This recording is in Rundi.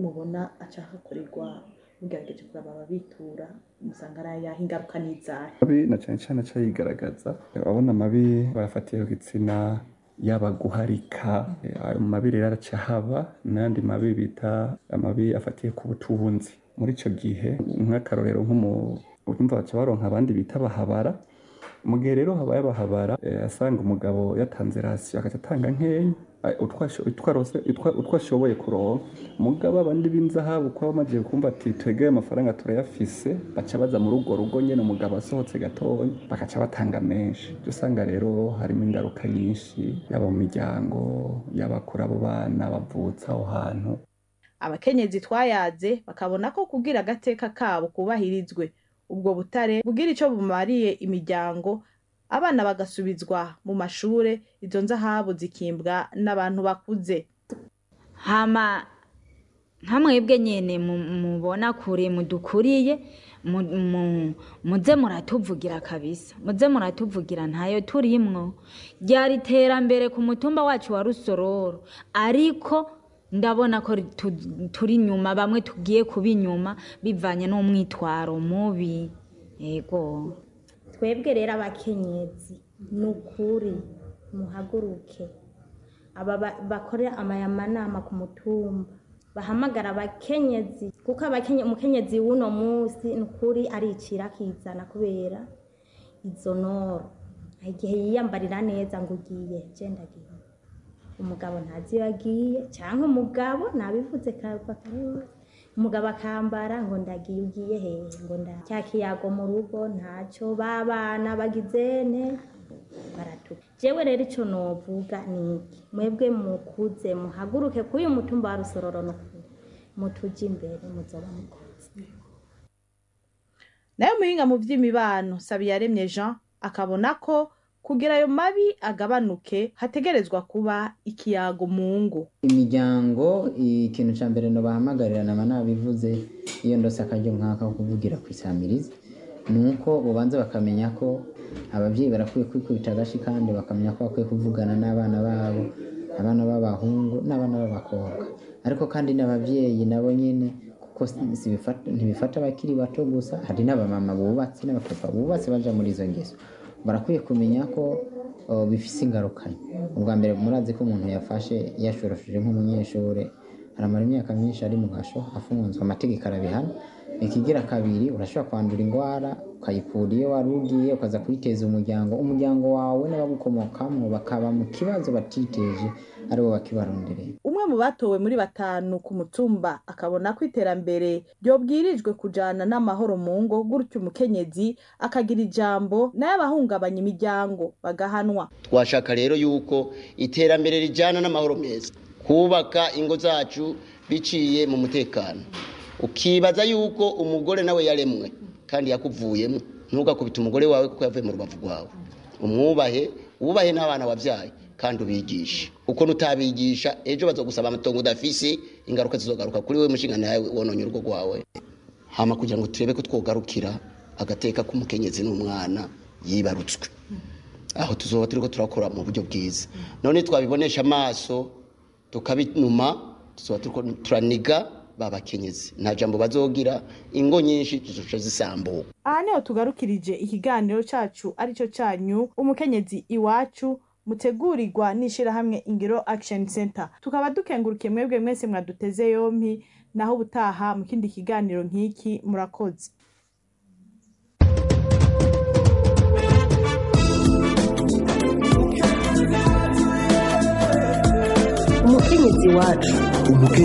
mubona aca hakorerwa mugerageje kuraba ababitura musanga ari ayahe ingaruka n'izahe mabi na cyane cyane aca yigaragaza ababona amabi barafatiye ku gitsina yaba guharika eh, ayo mabi rero araca haba n'andi mabi bita amabi afatiye ku butunzi muri ico gihe nk'akarorero nk'umu urumva baca baronka abandi bita bahabara mu gihe rero habaye abahabara eh, asanga umugabo yatanze rasiyo agaca atanga nkeya eh, utwo asho- utwo arose- utwo- utwo ashoboye kuronka mugabo abandi b'inzahabu kuba bamaze kumva ati twegeye amafaranga turayafise baca baza muri urwo rugo nyene umugabo asohotse gatonya bakaca batanga menshi Uca usanga rero harimo ingaruka nyinshi yaba mu miryango yaba kuri abo bana bavutse aho hantu abakenyezi twayaze bakabona ko kugira agateka kabo kubahirizwe ubwo butare bugira ico bumariye imiryango abana bagasubizwa mu mashure izo nzahabu zikimbwa n'abantu bakuze hama nka mwebwe nyene mu- mubona kure mudukuriye mu- mu- muze muratuvugira kabisa muze muratuvugira ntayo turimwo ryari iterambere ku mutumba wacu wa rusororo ariko ndabona ko tu- turi inyuma bamwe tugiye kuba inyuma bivanye n'umwitwaro mubi yego twebwe rero abakenyezi ni ukuri muhaguruke aba ba- bakorera amayamanama ku mutumba bahamagara abakenyezi kuko abakenye umukenyezi w'uno munsi ni ukuri aricira akizana kubera izo noro hari igihe yiyambarira neza ngo ugiye genda agiye umugabo ntazi iyo agiye cyangwa umugabo nabivuze kava kare umugabo akambara ngo ndagiye ugiye hehe ngo nda cya kiyago mu rugo ntacyo babana bagizene baratuka jewe rero icyo novuga ni iki mwebwe mukuze muhaguruke kuri uyu mutumba wa rusororo n'ukuri mutuje imbere muzoba mukoze nayo muhinga mu vy'imibano sabiyaremye jean akabona ko kugira ayo mabi agabanuke hategerezwa kuba ikiyago mu ngo imiryango ikintu cya mbere bahamagarira nama nabivuze iyo ndose akaryo nk'aka ko kuvugira ku isamirizi ni uko bubanza bakamenya ko ababyeyi barakwiye kwikubita agashi kandi bakamenya ko bakwiye kuvugana n'abana babo abana b'abahungu n'abana b'abakobwa ariko kandi n'ababyeyi nabo nyine kuko si- si bifata- ntibifata abakiri bato gusa hari n'abamama bubatse n'abapapa bubatse baja muri izo ngeso barakwiye kumenya ko uh, bifise ingaruka ubwa mbere murazi ko umuntu yafashe yashorosheje nk'umunyeshuri aramara imyaka myinshi ari mu gasho afunzwe amategeko arabihana ikigira kabiri urashobora kwandura indwara ukayikura iyo wari ugiye ukaza kuyiteza umuryango umuryango wawe n'abagukomokamo bakaba mu kibazo batiteje aribo bakibarondereye umwe mu batowe muri batanu ku mutumba akabona ko iterambere ryobwirijwe kujana n'amahoro mu ngo gutyo umukenyezi akagira ijambo nayo abahungabanya imiryango bagahanwa twashaka rero yuko iterambere rijyana n'amahoro meza kubaka ingo zacu biciye mu mutekano ukibaza yuko umugore nawe yaremwe kandi yakuvuyemo ntugakubite umugore wawe kuko yavuye mu rubavu rwawe umwubahe wubahe n'abana wabyaye kandi ubigishe uko nutabigisha ejo bazogusaba amatongo udafise ingaruka zizogaruka kuri we mushinga nawe wononye urugo rwawe hama kugira ngo turebe ko twogarukira agateka k'umukenyezi n'umwana yibarutswe aho tuzoba turiko turakora mu buryo bwiza none twabibonesha amaso tukabinuma tuzoba turiko turaniga babakenyezi nta jambo bazogira ingo nyinshi zizoca zisambuka aha niho tugarukirije ikiganiro cacu arico canyu umukenyezi iwacu mutegurirwa n'ishirahamwe ingiro action center tukaba dukengurukiye mwebwe mwese mwaduteze yompi naho ubutaha mu kindi kiganiro nk'iki murakoze umukenyezi wacu